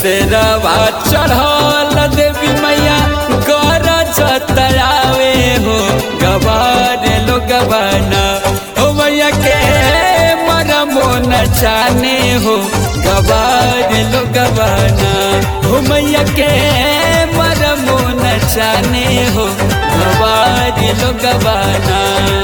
शेरवा चढ़ल देवी मैया गर जतरावे हो गवार लो गवाना हो मैया के मरमो न जाने हो गवार लो गवाना हो मैया के मरमो न जाने हो गवार लो गवाना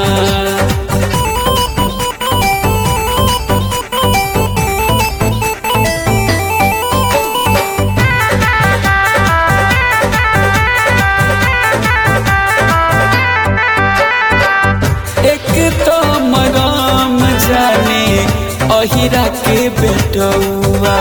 एक तो मराम जाने अहिरा के बेटौआ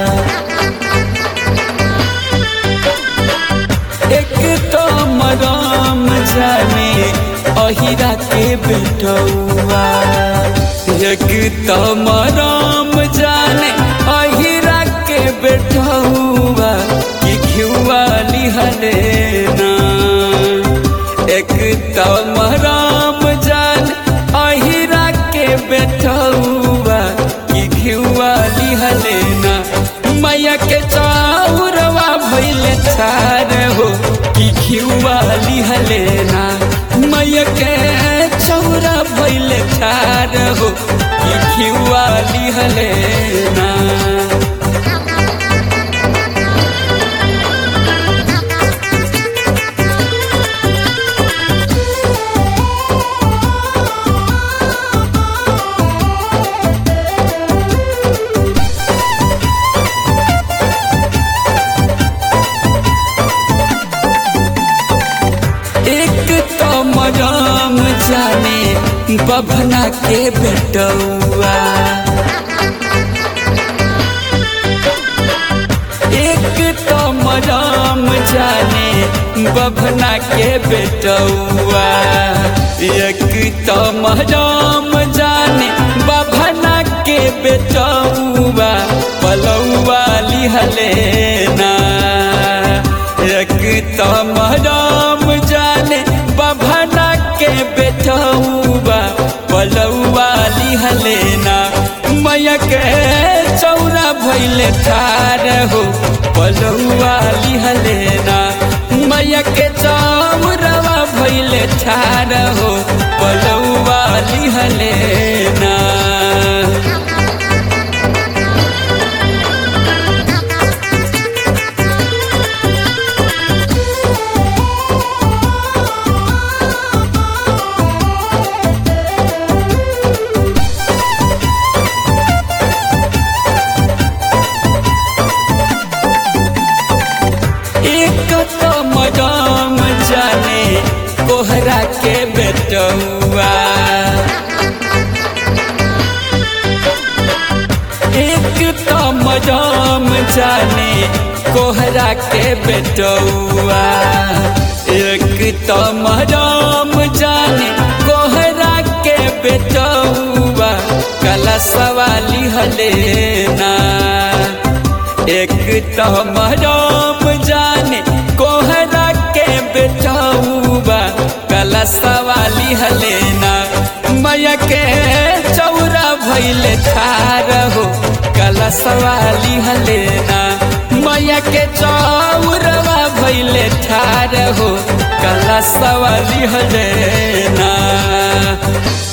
एक तो मराम जाने अहिरा के बेटौआ एक तो मराम जाने अहिरा के बेटौआ कि घिउआ लिहले ना एक तो मराम जान अहिरा के बेटौआ कि घिउआ लिहले ना मैया के चाउरवा भइले छार हो कि घिउआ लिहले ना मैया के चौरा भइले छार हो कि घिउआ लिहले ना एक तो मराम जाने बभना के बेटौआ एक तो मराम जाने बभना के बेटौआ एक तो मराम जाने बभना के बेटौआ पलौआ लिहले ना एक तो मराम जाने बभना के बेटौआ पलौआ लिहले ना मैया के चौरा भैले ठार हो पलौआ लिहले ना मैया के चौरवा भैले ठार हो पलौआ लिहले ना एक तो मदाम जाने कोहरा के बेटौआ एक तो मदाम जाने कोहरा के बेटौआ एक तो मदाम जाने कोहरा के बेटौआ कला सवाली हले ना एक तो मराम जाने कोहरा के बेटौबा कला सवाली हलेना मैया के चौरा भैले ठार हो कला सवाली हलेना मैया के चौरवा भैले ठार हो कला सवाली हलेना